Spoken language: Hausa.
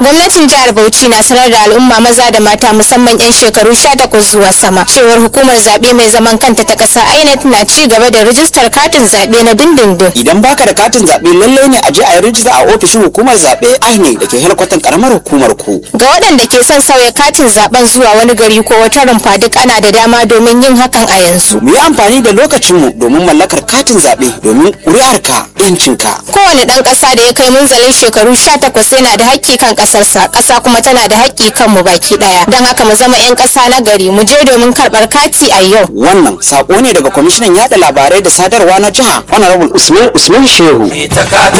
gwamnatin jihar bauchi na sanar da al'umma maza da mata musamman 'yan shekaru 18 zuwa sama cewar hukumar zaɓe mai zaman kanta ta ƙasa inec na ci gaba da rijistar katin zaɓe na dindindin idan baka da katin zaɓe lallai ne a je a yi rijista a ofishin hukumar zaɓe INEC da ke helkwatan karamar hukumar ku ga waɗanda ke son sauya katin zaɓen zuwa wani gari ko wata rumfa duk ana da dama domin yin hakan a yanzu mu yi amfani da lokacinmu domin mallakar katin zaɓe domin ƙuri'arka yancinka kowane ɗan ƙasa da ya kai munzalin shekaru 18 yana da haƙƙi kan ƙasarsa ƙasa kuma tana da haƙƙi kan mu baki ɗaya don haka mu zama 'yan ƙasa na gari mu je domin karɓar kati a yau wannan sako ne daga kwamishinan yada labarai da sadarwa na jiha honorable usman usman shehu ita katin